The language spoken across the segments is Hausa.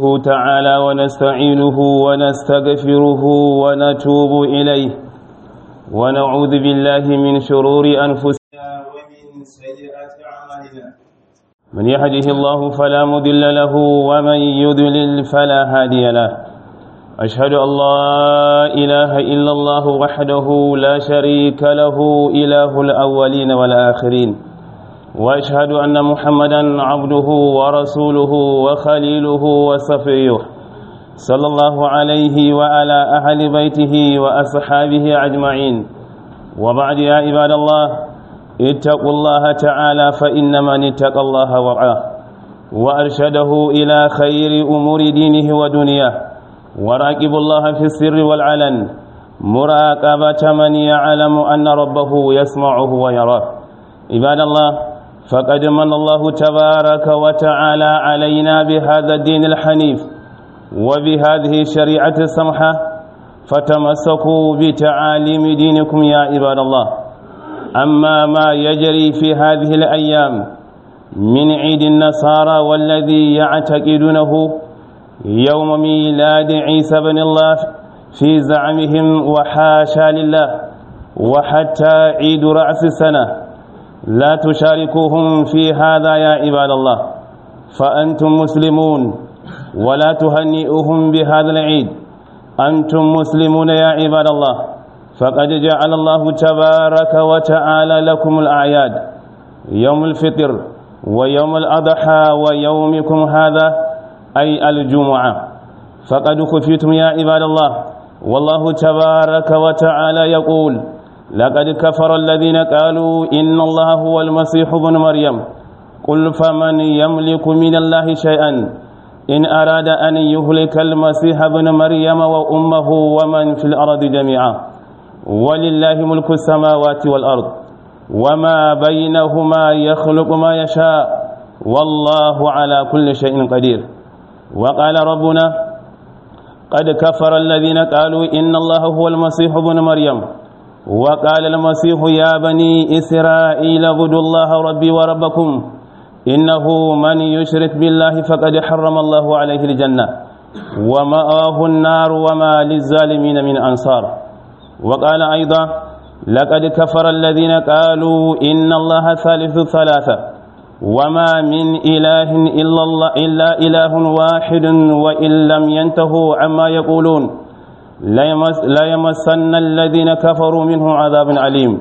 نحمده تعالى ونستعينه ونستغفره ونتوب إليه ونعوذ بالله من شرور أنفسنا ومن سيئات أعمالنا من يهده الله فلا مضل له ومن يضلل فلا هادي له أشهد أن لا إله إلا الله وحده لا شريك له إله الأولين والآخرين واشهد ان محمدا عبده ورسوله وخليله وصفيه صلى الله عليه وعلى اهل بيته واصحابه اجمعين وبعد يا عباد الله اتقوا الله تعالى فان من اتقى الله ورعاه وارشده الى خير امور دينه ودنياه وراقبوا الله في السر والعلن مراقبه من يعلم ان ربه يسمعه ويراه عباد الله فقد من الله تبارك وتعالى علينا بهذا الدين الحنيف وبهذه الشريعة السمحة فتمسكوا بتعاليم دينكم يا عباد الله أما ما يجري في هذه الأيام من عيد النصارى والذي يعتقدونه يوم ميلاد عيسى بن الله في زعمهم وحاشا لله وحتى عيد رأس السنة لا تشاركوهم في هذا يا عباد الله فأنتم مسلمون ولا تهنئوهم بهذا العيد أنتم مسلمون يا عباد الله فقد جعل الله تبارك وتعالى لكم الأعياد يوم الفطر ويوم الأضحى ويومكم هذا أي الجمعة فقد خفيتم يا عباد الله والله تبارك وتعالى يقول لقد كفر الذين قالوا إن الله هو المسيح ابن مريم قل فمن يملك من الله شيئا إن أراد أن يهلك المسيح ابن مريم وأمه ومن في الأرض جميعا ولله ملك السماوات والأرض وما بينهما يخلق ما يشاء والله على كل شيء قدير وقال ربنا قد كفر الذين قالوا إن الله هو المسيح ابن مريم وقال المسيح يا بني إسرائيل اعبدوا الله ربي وربكم إنه من يشرك بالله فقد حرم الله عليه الجنة ومآه النار وما للظالمين من أنصار وقال أيضا لقد كفر الذين قالوا إن الله ثالث ثلاثة وما من إله إلا, الله إلا إله واحد وإن لم ينتهوا عما يقولون لا يمسن الذين كفروا منه عذاب عليم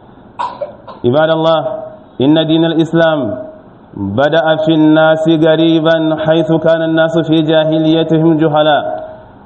عباد الله إن دين الإسلام بدأ في الناس قريبا حيث كان الناس في جاهليتهم جهلاء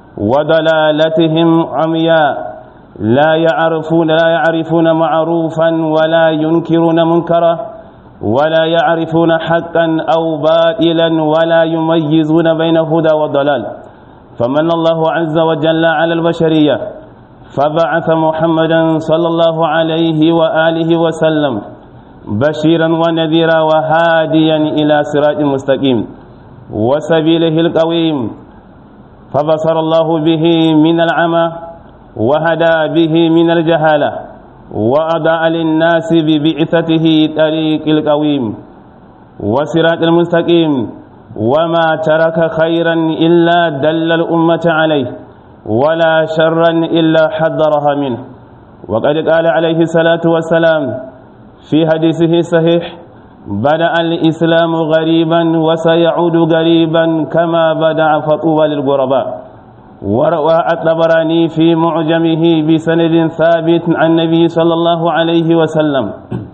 وضلالتهم عمياء لا يعرفون لا يعرفون معروفا ولا ينكرون منكرا ولا يعرفون حقا أو باطلا ولا يميزون بين هدى وضلال فمن الله عز وجل على البشرية فبعث محمدا صلى الله عليه وآله وسلم بشيرا ونذيرا وهاديا إلى صراط مستقيم وسبيله القويم فبصر الله به من العمى وهدى به من الجهالة وأضاء للناس ببعثته طريق القويم وصراط المستقيم وما ترك خيرا إلا دل الأمة عليه ولا شرا إلا حذرها منه وقد قال عليه الصلاة والسلام في حديثه صحيح بدأ الإسلام غريبا وسيعود غريبا كما بدأ فطوبى للغرباء وروى الطبراني في معجمه بسند ثابت عن النبي صلى الله عليه وسلم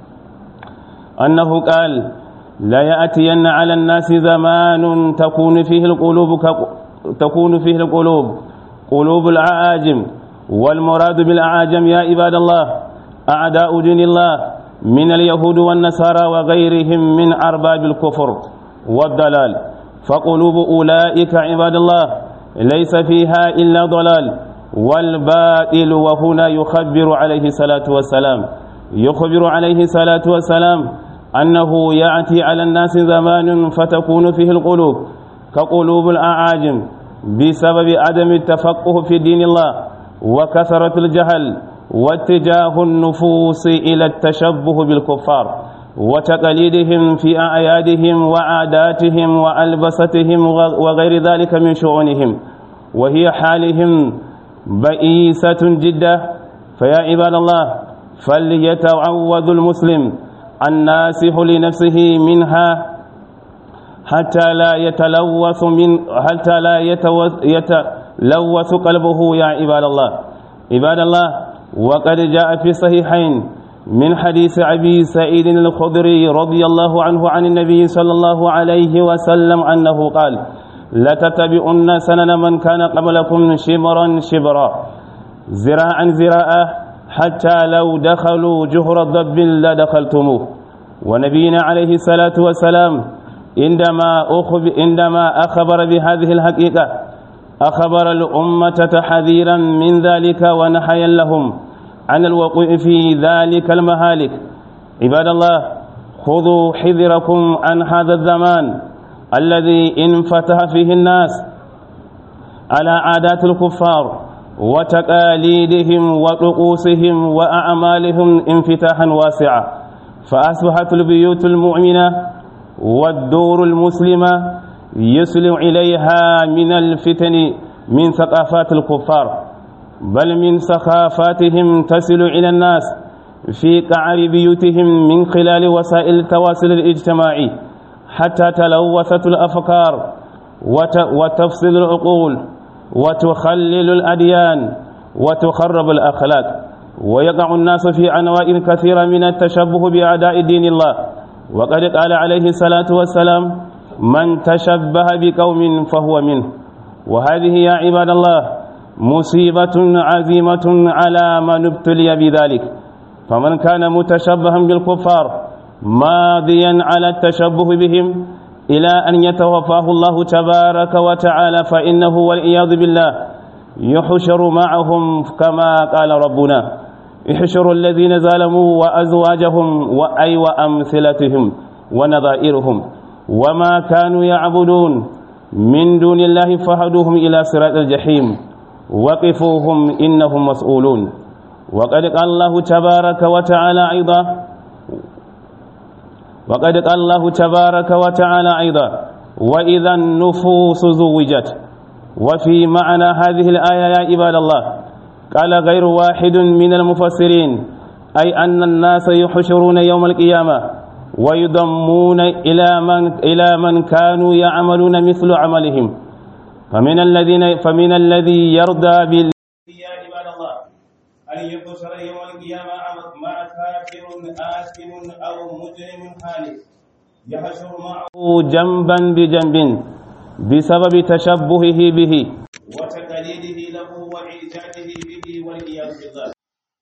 أنه قال لا يأتين على الناس زمان تكون فيه القلوب تكون فيه القلوب قلوب الأعاجم والمراد بالأعاجم يا عباد الله أعداء دين الله من اليهود والنصارى وغيرهم من أرباب الكفر والضلال فقلوب أولئك عباد الله ليس فيها إلا ضلال والباطل وهنا يخبر عليه الصلاة والسلام يخبر عليه الصلاة والسلام أنه يأتي على الناس زمان فتكون فيه القلوب كقلوب الأعاجم بسبب عدم التفقه في دين الله وكثرة الجهل واتجاه النفوس إلى التشبه بالكفار وتقاليدهم في أعيادهم وعاداتهم وألبستهم وغير ذلك من شؤونهم وهي حالهم بئيسة جدا فيا عباد الله فليتعوذ المسلم الناسح لنفسه منها حتى لا يتلوث من حتى لا يتلوث قلبه يا عباد الله عباد الله وقد جاء في الصحيحين من حديث أبي سعيد الخدري رضي الله عنه عن النبي صلى الله عليه وسلم أنه قال لتتبعن سنن من كان قبلكم شبرا شبرا زراعا زراعا حتى لو دخلوا جهر الضب لدخلتموه ونبينا عليه الصلاة والسلام عندما أخب عندما أخبر بهذه الحقيقة أخبر الأمة تحذيرا من ذلك ونحيا لهم عن الوقوع في ذلك المهالك عباد الله خذوا حذركم عن هذا الزمان الذي انفتح فيه الناس على عادات الكفار وتقاليدهم وطقوسهم وأعمالهم انفتاحا واسعا فأصبحت البيوت المؤمنة والدور المسلمة يسلم إليها من الفتن من ثقافات الكفار بل من سخافاتهم تصل إلى الناس في قعر بيوتهم من خلال وسائل التواصل الاجتماعي حتى تلوثت الأفكار وتفصل العقول وتخلل الأديان وتخرب الأخلاق ويقع الناس في أنواع كثيرة من التشبه بأعداء دين الله وقد قال عليه الصلاة والسلام من تشبه بقوم فهو منه وهذه يا عباد الله مصيبة عزيمة على من ابتلي بذلك فمن كان متشبها بالكفار ماضيا على التشبه بهم إلى أن يتوفاه الله تبارك وتعالى فإنه والعياذ بالله يحشر معهم كما قال ربنا احشروا الذين ظلموا وأزواجهم وأي وأمثلتهم ونظائرهم وما كانوا يعبدون من دون الله فهدوهم إلى صراط الجحيم وقفوهم إنهم مسؤولون وقد قال الله تبارك وتعالى أيضا وقد قال الله تبارك وتعالى أيضا وإذا النفوس زوجت وفي معنى هذه الآية يا عباد الله قال غير واحد من المفسرين أي أن الناس يحشرون يوم القيامة ويضمون إلى من إلى من كانوا يعملون مثل عملهم فمن الذين فمن الذي يرضى بال يا عباد الله أن يبصر يوم القيامة مع كافر آثم أو مجرم هالك يحشر معه جنبا بجنب بسبب تشبهه به وتقليده له وإعجابه به والعياذ بالله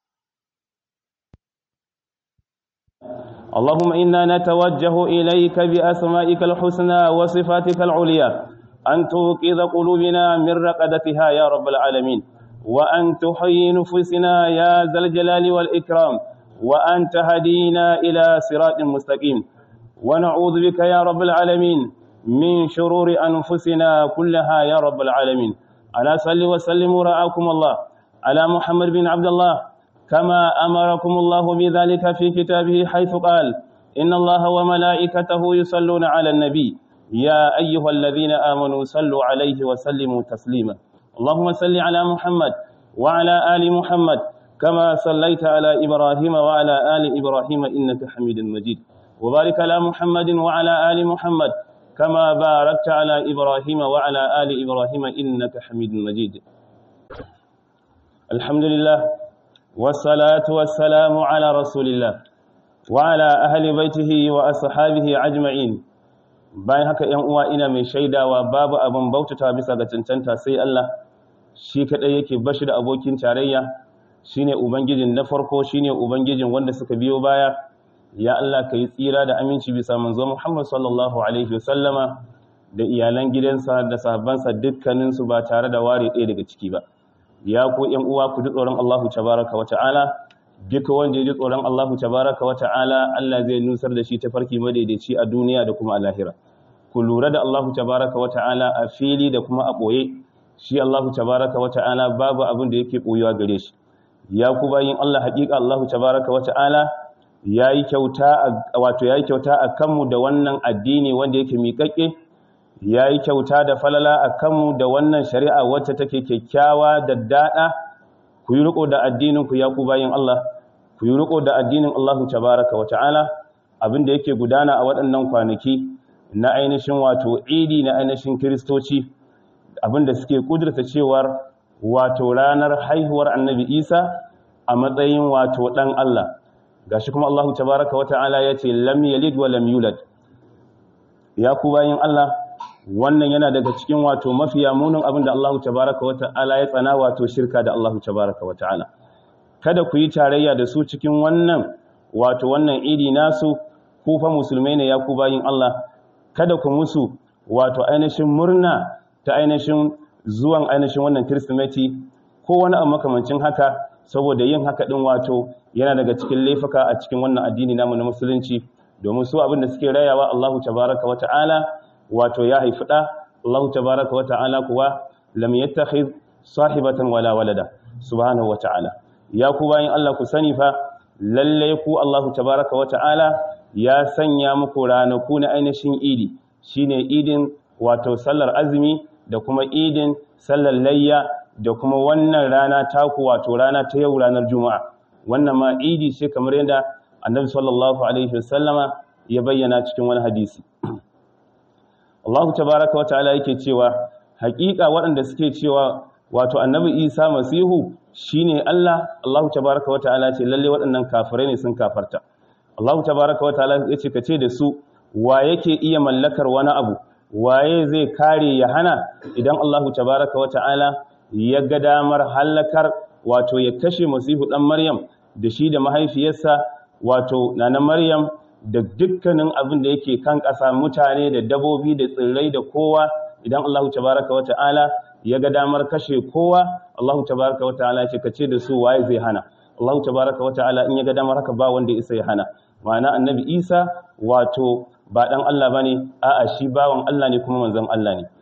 اللهم إنا نتوجه إليك بأسمائك الحسنى وصفاتك العليا أن توقظ قلوبنا من رقدتها يا رب العالمين وأن تحيي نفوسنا يا ذا الجلال والإكرام وأن تهدينا إلى صراط مستقيم ونعوذ بك يا رب العالمين من شرور أنفسنا كلها يا رب العالمين ألا صل وسلم رعاكم الله على محمد بن عبد الله كما أمركم الله بذلك في كتابه حيث قال إن الله وملائكته يصلون على النبي يا أيها الذين آمنوا صلوا عليه وسلموا تسليما اللهم صل على محمد وعلى آل محمد كما صليت على إبراهيم وعلى آل إبراهيم إنك حميد مجيد وبارك على محمد وعلى آل محمد كما باركت على إبراهيم وعلى آل إبراهيم إنك حميد مجيد الحمد لله والصلاة والسلام على رسول الله وعلى أهل بيته وأصحابه أجمعين bayan haka ‘yan uwa ina mai shaidawa babu abin bautata bisa ga cancanta sai Allah shi kaɗai yake bashi da abokin tarayya shine ubangijin na farko shine ubangijin wanda suka biyo baya ya Allah ka yi tsira da aminci bisa manzo Muhammad sallallahu alaihi wasallama da iyalan gidansa da sahabbansa dukkaninsu ba tare da ware ɗaya daga ciki ba ya ku ‘yan uwa ku ji tsoron Allahu tabaraka wa ta'ala duka wanda ya ji tsoron Allahu tabaraka wa ta'ala Allah zai nusar da shi ta farki madaidaici a duniya da kuma a lahira ku lura da Allahu tabaraka wa ta'ala a fili da kuma a ɓoye shi Allahu tabaraka wa ta'ala babu abin da yake ɓoyewa gare shi ya ku bayin Allah haƙiƙa Allahu tabaraka wa ta'ala yayi kyauta wato yayi kyauta a kanmu da wannan addini wanda yake miƙaƙe yayi kyauta da falala a kanmu da wannan shari'a wacce take kyakkyawa da dada ku yi riko da addinin ku ya ku bayin Allah ku yi riko da addinin Allah tabaraka wa ta'ala abin da yake gudana a waɗannan kwanaki na ainihin wato idi na ainihin kiristoci abin da suke kudurta cewar wato ranar haihuwar annabi isa a matsayin wato ɗan Allah gashi kuma Allah tabaraka wa ta'ala ya ce lam yalid wa lam yulad ya ku bayin Allah wannan yana daga cikin wato mafiya munin abin da Allah tabaraka wa ta'ala ya tsana wato shirka da Allah tabaraka wa ta'ala kada ku yi tarayya da su cikin wannan wato wannan idi nasu ku fa musulmai ne ya ku bayin Allah kada ku musu wato ainihin murna ta ainihin zuwan ainihin wannan kirsimeti ko wani abu makamancin haka saboda yin haka din wato yana daga cikin laifuka a cikin wannan addini namu na musulunci domin su abin da suke rayawa Allahu tabaraka wa ta'ala wato ya haifi da Allahu tabaraka wa ta'ala kuwa lam yattakhidh sahibatan wala walada subhanahu wa ta'ala ya ku bayin Allah ku sani fa lalle ku Allahu tabaraka wa ta'ala ya sanya muku ranaku na ainihin idi shine idin wato sallar azumi da kuma idin sallar layya da kuma wannan rana taku wato rana ta yau ranar juma'a wannan ma idi ce kamar yadda annabi sallallahu alaihi wasallama ya bayyana cikin wani hadisi Allah tabaraka wa ta'ala yake cewa haƙiƙa waɗanda suke cewa wato annabi Isa masihu shine Allah Allah tabaraka wa ta'ala ce lalle waɗannan kafirai ne sun kafarta Allah tabaraka wa ta'ala yace kace da su wa yake iya mallakar wani abu waye zai kare ya hana idan Allah tabaraka wa ta'ala ya ga damar halakar wato ya kashe masihu dan Maryam da shi da mahaifiyarsa wato nana Maryam da dukkanin abin da yake kan ƙasa mutane da dabobi da tsirrai da kowa idan Allah tabaraka wa ta'ala ya ga damar kashe kowa Allah tabaraka wa ta'ala ce kace da su waye zai hana Allah tabaraka wa ta'ala in ya ga damar haka ba wanda isa ya hana ma'ana annabi Isa wato ba dan Allah bane a'a shi bawan Allah ne kuma manzon Allah ne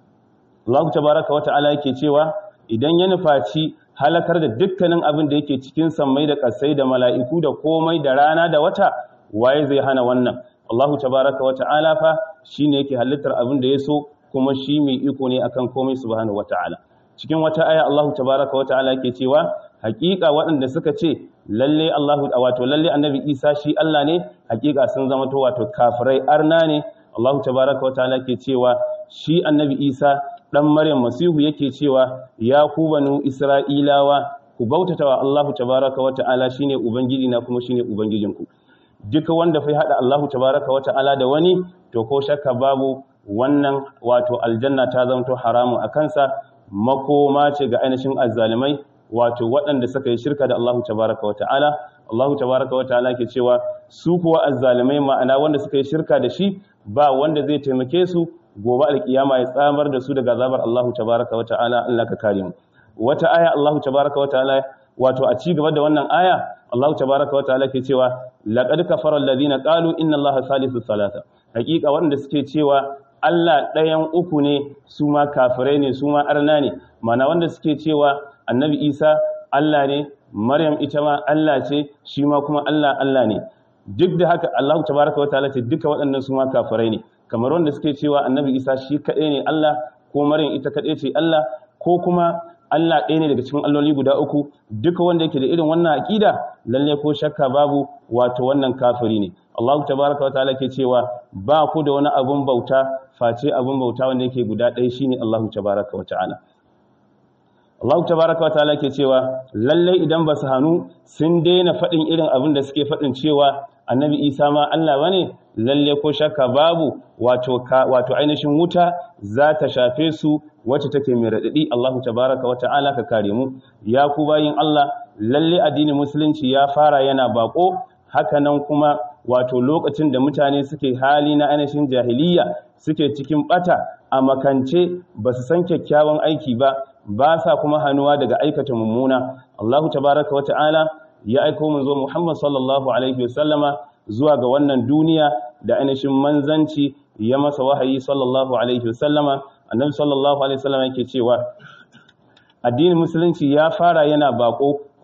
Allah tabaraka wa ta'ala yake cewa idan ya nufaci halakar da dukkanin abin da yake cikin sammai da kasai da mala'iku da komai da rana da wata waye zai hana wannan Allah tabaraka wa ta'ala fa shine yake halittar abin da ya so kuma shi mai iko ne akan komai subhanahu wata'ala cikin wata aya Allah tabaraka wata'ala yake cewa hakika waɗanda suka ce lalle Allah wato lalle annabi Isa shi Allah ne hakika sun zama to wato kafirai arna ne Allah tabaraka wata'ala yake cewa shi annabi Isa dan Maryam Masihu yake cewa ya ku banu Isra'ilawa ku bautatawa Allah tabaraka wata'ala shine ubangiji na kuma shine ubangijinku duka wanda fa hada Allah tabaraka wata'ala da wani to ko shakka babu wannan wato aljanna ta zamto haramun a kansa makoma ce ga ainihin azzalimai wato waɗanda suka yi shirka da Allahu tabaraka wa ta'ala Allahu tabaraka wa ta'ala ke cewa su kuwa azzalimai ma'ana wanda suka yi shirka da shi ba wanda zai taimake su gobe alkiyama ya tsamar da su daga azabar Allahu tabaraka wa ta'ala Allah ka kare mu wata aya Allahu tabaraka wa ta'ala wato a ci gaba da wannan aya Allahu tabaraka wa ta'ala ke cewa laqad kafara alladhina qalu inna Allaha salisu salasa hakika waɗanda suke cewa Allah ɗayan uku ne su ma kafirai ne su ma arna ne mana wanda suke cewa annabi Isa Allah ne Maryam ita ma Allah ce shi ma kuma Allah Allah ne duk da haka Allah tabaraka wa ta'ala ce duka waɗannan su ma kafirai ne kamar wanda suke cewa annabi Isa shi kaɗai ne Allah ko Maryam ita kaɗai ce Allah ko kuma Allah ɗaya ne daga cikin alloli guda uku duka wanda yake da irin wannan aƙida lalle ko shakka babu wato wannan kafiri ne Allah tabaraka wa ta'ala ke cewa ba ku da wani abun bauta face abun bauta wanda yake guda ɗaya shine Allah tabaraka wa ta'ala Allah tabaraka wa ta'ala ke cewa lalle idan ba su hannu sun daina faɗin irin abin da suke faɗin cewa annabi Isa ma Allah bane lalle ko shakka babu wato wato ainihin wuta za ta shafe su wacce take mai radadi Allah tabaraka wa ta'ala ka kare mu ya ku bayin Allah lalle addinin musulunci ya fara yana bako haka nan kuma wato lokacin da mutane suke hali na ainihin jahiliya suke cikin bata a makance ba su san kyakkyawan aiki ba ba sa kuma hannuwa daga aikata mummuna Allahu tabaraka wa ta'ala ya aiko manzo Muhammad sallallahu alaihi wasallama zuwa ga wannan duniya da ainihin manzanci ya masa wahayi sallallahu alaihi wasallama annabi sallallahu alaihi wasallama yake cewa addinin musulunci ya fara yana bako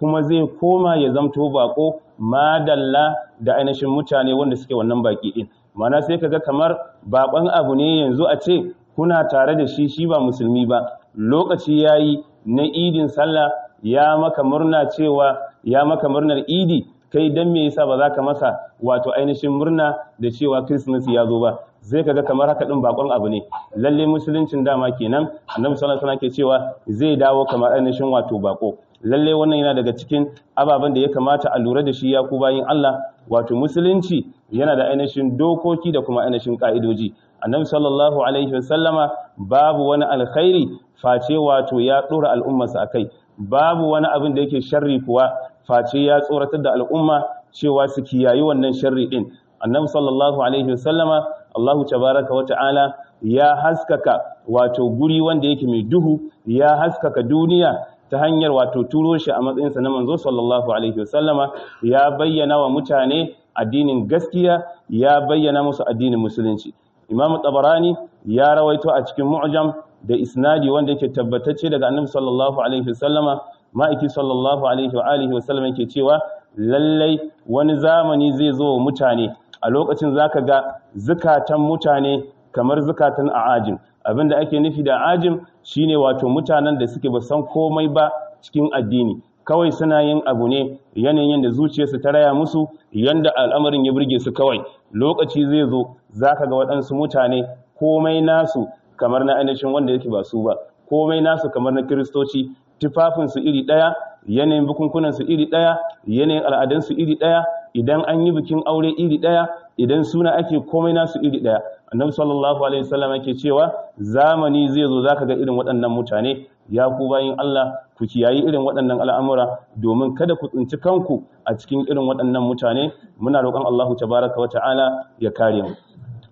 kuma zai koma ya zamto bako madalla da ainihin mutane wanda suke wannan baki din mana sai kaga kamar bakon abu ne yanzu a ce kuna tare da shi shi ba musulmi ba lokaci yayi na idin sallah ya maka murna cewa ya maka murnar idi kai dan me yasa ba za ka masa wato ainihin murna da cewa Christmas ya zo ba zai kaga kamar haka din bakon abu ne lalle musuluncin dama kenan annabi sallallahu alaihi wasallam ke cewa zai dawo kamar ainihin wato bako lalle wannan yana daga cikin ababen da ya kamata a lura da shi ya ku bayin Allah wato musulunci yana da ainihin dokoki da kuma ainihin ka'idoji annabi sallallahu alaihi wasallama babu wani alkhairi face wato ya dora al'ummarsa akai babu wani abin da yake sharri kuwa face ya tsoratar da al'umma cewa su kiyayi wannan sharri din annabi sallallahu alaihi wasallama Allahu tabaraka wa ta'ala ya haskaka wato guri wanda yake mai duhu ya haskaka duniya ta hanyar wato turo shi a matsayinsa na manzo sallallahu alaihi wasallama ya bayyana wa mutane addinin gaskiya ya bayyana musu addinin musulunci imamu tabarani ya rawaito a cikin mu'jam da isnadi wanda yake tabbatacce daga annabi sallallahu alaihi wasallama ma'aiki sallallahu alaihi wa alihi wasallam yake cewa lallai wani zamani zai zo wa mutane a lokacin zaka ga zukatan mutane kamar zukatan a'ajim abinda ake nufi da ajim shine wato mutanen da suke ba san komai ba cikin addini kawai suna yin abu ne yanayin da zuciyarsu ta raya musu yanda al'amarin ya burge su kawai lokaci zai zo zaka ga waɗansu mutane komai nasu kamar na ainihin wanda yake ba su ba komai nasu kamar na kiristoci tufafinsu iri ɗaya yanayin bukunkunansu iri ɗaya yanayin al'adansu iri ɗaya idan an yi bikin aure iri ɗaya idan suna ake komai nasu iri ɗaya annabi sallallahu alaihi wasallam yake cewa zamani zai zo zaka ga irin waɗannan mutane ya ku bayin Allah ku kiyayi irin waɗannan al'amura domin kada ku tsinci kanku a cikin irin waɗannan mutane muna roƙon Allahu tabaraka wa ta'ala ya kare mu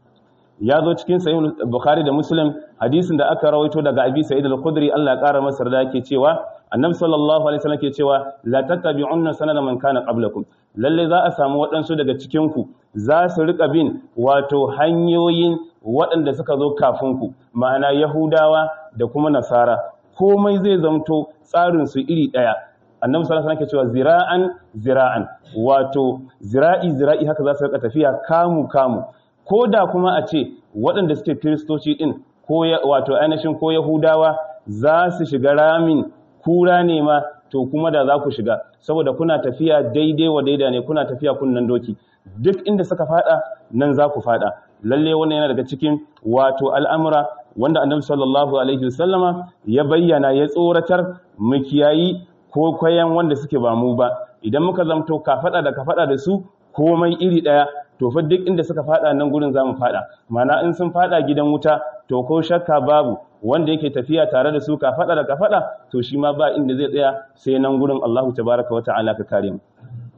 ya zo cikin sahih bukhari da muslim hadisin da aka rawaito daga abi sa'id al-khudri Allah ya kara masa da yake cewa annabi sallallahu alaihi wasallam ke cewa la tattabi'unna sanana man kana qablakum lalle za a samu waɗansu daga cikin ku za su rika bin wato hanyoyin waɗanda suka zo kafin ku ma'ana yahudawa da kuma nasara komai zai zamto tsarin su iri ɗaya annabi sallallahu alaihi wasallam ke cewa zira'an zira'an wato zira'i zira'i haka za su rika tafiya kamu kamu ko da kuma a ce waɗanda suke kiristoci ɗin ko wato ainihin ko yahudawa za su shiga ramin kura ne ma to kuma da za ku shiga saboda kuna tafiya daidai wa daida ne kuna tafiya kunnan doki duk inda suka fada nan za ku fada lalle wannan yana daga cikin wato al'amura wanda annabi sallallahu alaihi wasallama ya bayyana ya tsoratar mu kiyayi ko kwayan wanda suke ba mu ba idan muka zamto ka fada da ka fada da su komai iri daya to fa duk inda suka fada nan gurin zamu fada mana in sun fada gidan wuta to ko shakka babu wanda yake tafiya tare da su ka fada da ka fada to shi ma ba inda zai tsaya sai nan gurin Allahu tabaraka wa ta'ala ka kare mu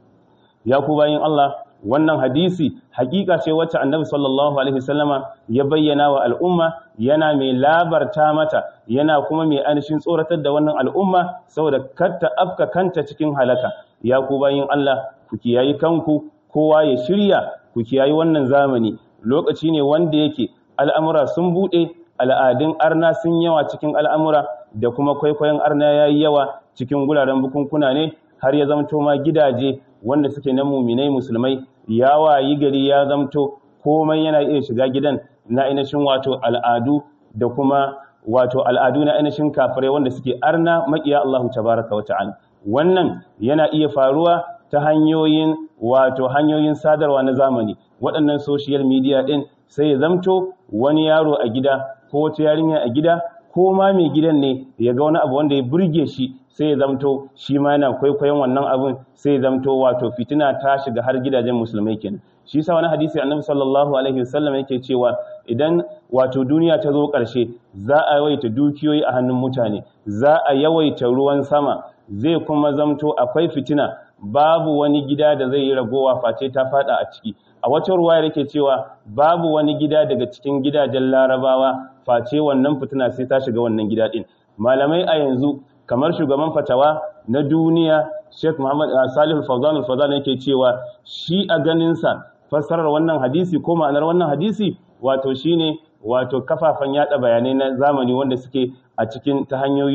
ya ku bayin Allah wannan hadisi hakika ce wacce annabi sallallahu alaihi wasallama ya bayyana wa al'umma yana mai labarta mata yana kuma mai anishin tsoratar da wannan al'umma saboda karta afka kanta cikin halaka ya ku bayin Allah ku kiyayi kanku kowa ya shirya ku kiyayi wannan zamani lokaci ne wanda yake al'amura sun buɗe al'adun arna sun yawa cikin al'amura da kuma kwaikwayon arna ya yi yawa cikin guraren bukunkuna ne har ya zamto ma gidaje wanda suke na muminai musulmai ya wayi gari ya zamto komai yana iya shiga gidan na ainihin wato al'adu da kuma wato al'adu na ainihin kafirai wanda suke arna maƙiya Allahu tabaraka wa ta'ala wannan yana iya faruwa ta hanyoyin wato hanyoyin sadarwa na zamani waɗannan social media ɗin sai ya zamto wani yaro a gida ko wata yarinya a gida ko ma mai gidan ne ya ga wani abu wanda ya burge shi sai ya zamto shi ma yana kwaikwayon wannan abun sai ya zamto wato fitina ta shiga har gidajen musulmai kenan shi yasa wani hadisi annabi sallallahu alaihi wasallam yake cewa idan wato duniya ta zo ƙarshe za a yawaita dukiyoyi a hannun mutane za a yawaita ruwan sama zai kuma zamto akwai fitina babu wani gida da zai yi ragowa face ta fada a ciki a wata ruwa yake cewa babu wani gida daga cikin gidajen larabawa face wannan fitina sai ta shiga wannan gida din malamai a yanzu kamar shugaban fatawa na duniya Sheikh Muhammad Salih Al-Fawzan Al-Fawzan yake cewa shi a ganin sa fassarar wannan hadisi ko ma'anar wannan hadisi wato shine wato kafafan yada bayanai na zamani wanda suke a cikin ta hanyoyin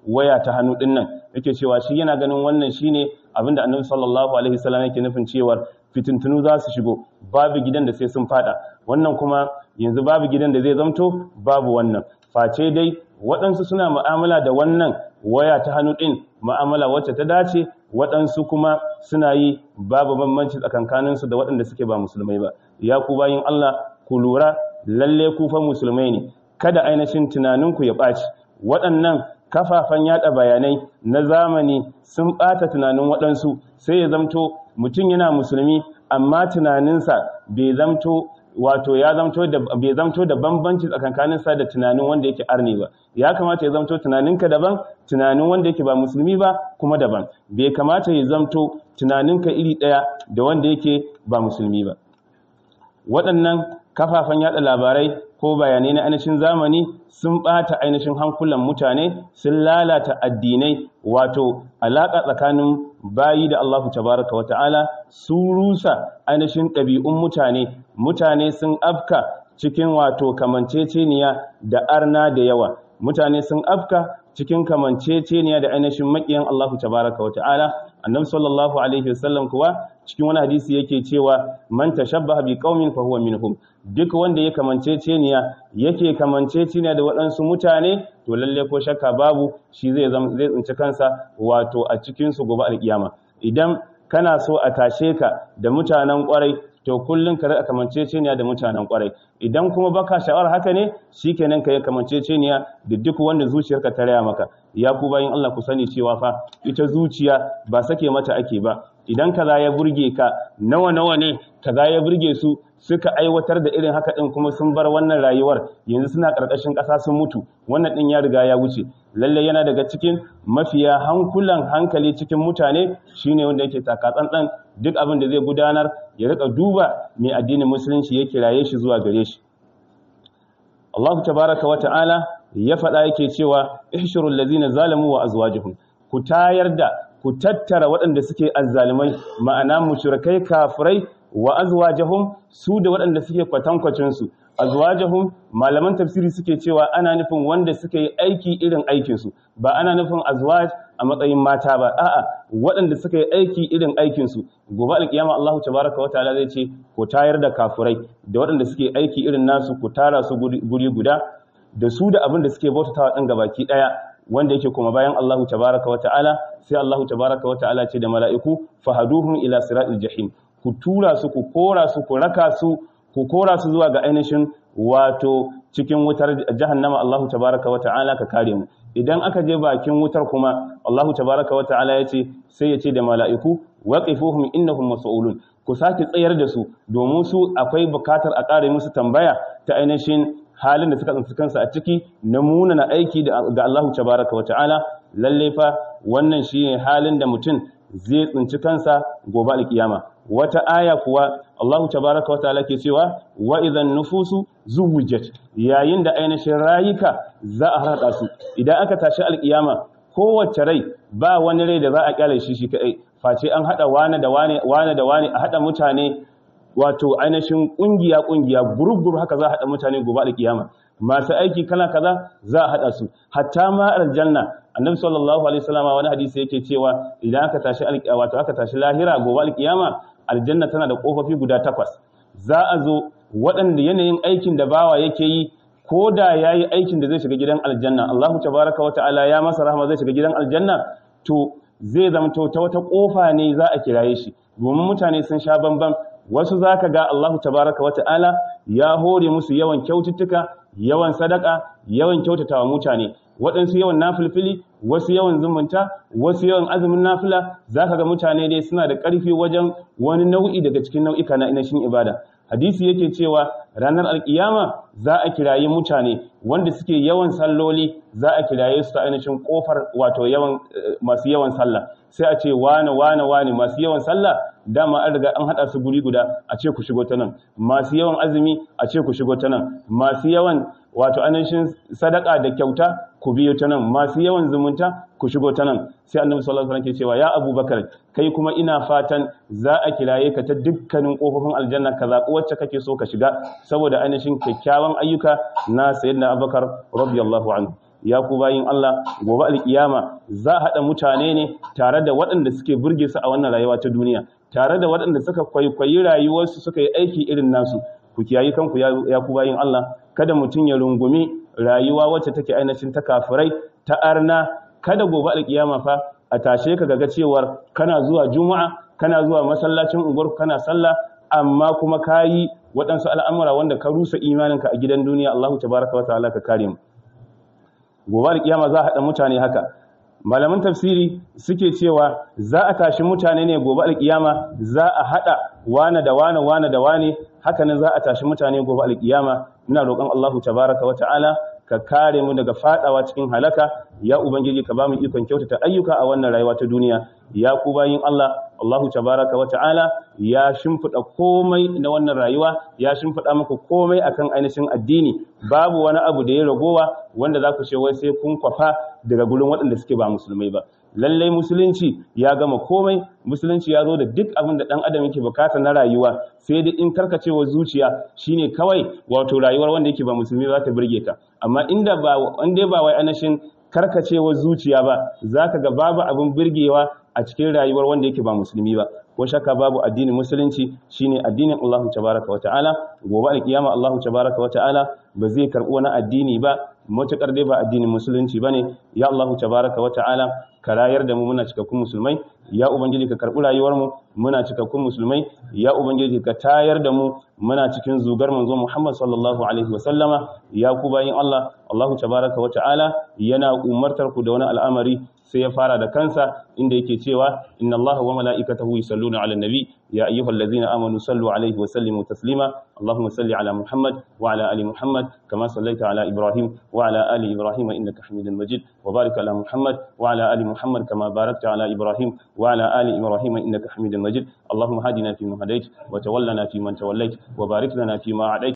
waya ta hannu din nan yake cewa shi yana ganin wannan shine abinda annabi sallallahu alaihi wasallam yake nufin cewa fitintunu za su shigo babu gidan da sai sun fada wannan kuma yanzu babu gidan da zai zamto babu wannan face dai waɗansu suna mu'amala da wannan waya ta hannu ɗin mu'amala wacce ta dace waɗansu kuma suna yi babu bambanci tsakankaninsu da waɗanda suke ba musulmai ba ya ku bayin Allah ku lura lalle ku fa musulmai ne kada ainihin tunaninku ya ɓaci waɗannan kafafen yada bayanai na zamani sun ɓata tunanin waɗansu sai ya zamto mutum yana musulmi amma tunaninsa bai zamto wato ya zamto da bai zamto da bambanci tsakankanin sa da tunanin wanda yake arni ba ya kamata ya zamto tunaninka daban tunanin wanda yake ba musulmi ba kuma daban bai kamata ya zamto tunaninka iri daya da wanda yake ba musulmi ba waɗannan kafafen yada labarai ko bayanai na ainihin zamani sun ɓata ainihin hankulan mutane sun lalata addinai wato alaƙa tsakanin bayi da Allahu tabaraka wata'ala sun rusa ainihin ɗabi'un mutane mutane sun afka cikin wato kamanceceniya da arna da yawa mutane sun afka cikin kamanceceniya da ainihin maƙiyan Allahu tabaraka wata'ala annabi sallallahu alaihi wasallam kuwa cikin wani hadisi yake cewa man tashabbaha bi qaumin fa huwa minhum duk wanda ya kamanceceniya yake kamanceceniya da waɗansu mutane to lalle ko shakka babu shi zai zai tsinci kansa wato a cikin su gobe alkiyama idan kana so a tashe ka da mutanen kwarai to kullun ka rika kamanceceniya da mutanen kwarai idan kuma baka sha'awar haka ne shikenan ka yi kamanceceniya da duk wanda zuciyarka ta raya maka ya ku bayin Allah ku sani cewa fa ita zuciya ba sake mata ake ba idan kaza ya burge ka nawa nawa ne kaza ya burge su suka aiwatar da irin haka din kuma sun bar wannan rayuwar yanzu suna karkashin ƙasa sun mutu wannan din ya riga ya wuce lalle yana daga cikin mafiya hankulan hankali cikin mutane shine wanda yake taka tsantsan duk abin da zai gudanar ya rika duba mai addinin musulunci ya kiraye shi zuwa gare shi Allah tabaraka wa ta'ala ya faɗa yake cewa ihshurul ladzina zalamu wa azwajuhum ku tayar da ku tattara waɗanda suke azzalimai ma'ana mushrikai kafirai wa azwajahum su da waɗanda suke kwatankwacin su azwajahum malaman tafsiri suke cewa ana nufin wanda suka yi aiki irin aikin su ba ana nufin azwaj a matsayin mata ba a'a waɗanda suka yi aiki irin aikin su gobe alkiyama Allahu tabaraka wa ta'ala zai ce ku tayar da kafirai da waɗanda suke aiki irin nasu ku tara su guri guda da su da abin da suke bautatawa ɗin gabaki ɗaya wanda yake kuma bayan Allahu tabaraka wa ta'ala sai Allahu tabaraka wa ta'ala ce da mala'iku fahaduhum ila siratil jahim ku tura su ku kora su ku raka su ku kora su zuwa ga ainihin wato cikin wutar jahannama Allahu tabaraka wa ta'ala ka kare mu idan aka je bakin wutar kuma Allahu tabaraka wa ta'ala ya ce sai ya ce da mala'iku waqifuhum innahum mas'ulun ku sake tsayar da su domin su akwai bukatar a kare musu tambaya ta ainihin halin da suka tsinci kansu a ciki na munana aiki ga Allahu tabaraka wa ta'ala lalle fa wannan shine halin da mutum zai tsinci kansa gobe alkiyama wata aya kuwa Allahu tabaraka wa ta'ala ke cewa wa idan nufusu zuwijat yayin da ainihin rayuka za a harada su idan aka tashi alkiyama kowace rai ba wani rai da za a kyale shi shi kai face an hada wane da wane wane da wane a hada mutane wato ainihin kungiya kungiya gurub haka za a hada mutane gobe alkiyama masu aiki kala kaza za a hada su hatta ma aljanna annabi sallallahu alaihi wasallam wani hadisi yake cewa idan aka tashi wato aka tashi lahira gobe alkiyama aljanna tana da kofofi guda takwas za a zo waɗanda yanayin aikin da bawa yake yi ko da yayi aikin da zai shiga gidan aljanna Allahu tabaraka wa ta'ala ya masa rahama zai shiga gidan aljanna to zai zamto ta wata kofa ne za a kiraye shi domin mutane sun sha bamban wasu zaka ga Allahu tabaraka wa ta'ala ya hore musu yawan kyaututtuka yawan sadaka yawan kyautatawa mutane waɗansu yawan nafilfili wasu yawan zumunta wasu yawan azumin nafila zaka ga mutane dai suna da ƙarfi wajen wani nau'i daga cikin nau'ika na inashin ibada hadisi yake cewa ranar alkiyama za a kirayi mutane wanda suke yawan salloli za a kiraye su ta ainihin kofar wato yawan masu yawan sallah sai a ce wane wane wane masu yawan sallah dama an riga an hada su guri guda a ce ku shigo ta nan masu yawan azumi a ce ku shigo ta nan masu yawan wato ainihin sadaka da kyauta ku biyo ta nan masu yawan zumunta ku shigo ta nan sai annabi sallallahu alaihi wasallam ke cewa ya abubakar kai kuma ina fatan za a kiraye ka ta dukkanin kofofin aljanna ka zaɓi wacce kake so ka shiga saboda ainihin kyakkyawan ayyuka na sayyidina abubakar radiyallahu anhu ya ku bayin Allah gobe alkiyama za a haɗa mutane ne tare da waɗanda suke burge su a wannan rayuwa ta duniya tare da waɗanda suka kwaikwayi rayuwarsu suka yi aiki irin nasu ku kiyayi kanku ya ku bayin Allah kada mutum ya rungumi rayuwa wacce take ainihin ta kafirai ta arna kada gobe alkiyama fa a tashe ka ga cewar kana zuwa juma'a kana zuwa masallacin unguwar kana sallah amma kuma kayi waɗansu al'amura wanda ka rusa imaninka a gidan duniya Allahu tabaraka wa ta'ala ka kare mu gobe alkiyama za a haɗa mutane haka malaman tafsiri suke cewa za a tashi mutane ne gobe alkiyama za a haɗa wane da wane wane da wane haka nan za a tashi mutane gobe alkiyama muna roƙon Allahu tabaraka wa ta'ala ka kare mu daga fadawa cikin halaka ya ubangiji ka bamu ikon kyautata ayyuka a wannan rayuwa ta duniya ya ku bayin Allah Allahu tabaraka wa ta'ala ya shimfida komai na wannan rayuwa ya shimfida muku komai akan ainihin addini babu wani abu da ya ragowa wanda za ku ce wai sai kun kwafa daga gurin waɗanda suke ba musulmai ba lallai musulunci ya gama komai musulunci ya zo da duk abin da ɗan adam yake bukata na rayuwa sai dai in karkacewa zuciya shine kawai wato rayuwar wanda yake ba musulmi za ta burge ka amma inda ba wanda ba wai anashin karkacewa zuciya ba zaka ga babu abin burgewa a cikin rayuwar wanda yake ba musulmi ba ko shakka babu addinin musulunci shine addinin Allah tabaraka wa ta'ala gobe alkiyama Allah tabaraka wa ta'ala ba zai karbi wani addini ba matukar dai ba addinin musulunci bane ya Allah tabaraka wa ta'ala ka rayar da mu muna cikakkun musulmai ya ubangiji ka karbi rayuwar mu muna cikakkun musulmai ya ubangiji ka tayar da mu muna cikin zugar manzo Muhammad sallallahu alaihi wa sallama ya ku bayin Allah Allah tabaraka wa ta'ala yana umartar ku da wani al'amari sai ya fara da kansa inda yake cewa inna Allah wa mala'ikatahu yusalluna 'alan nabi ya ayyuhallazina amanu sallu 'alaihi wa sallimu taslima Allahumma salli 'ala Muhammad wa 'ala ali Muhammad kama sallaita 'ala Ibrahim wa 'ala ali Ibrahim innaka Hamidul Majid wa barik 'ala Muhammad wa 'ala ali Muhammad kama barakta 'ala Ibrahim wa 'ala ali Ibrahim innaka Hamidul Majid Allahumma hadina fi man hadayt wa tawallana fi man tawallayt wa barik lana fi ma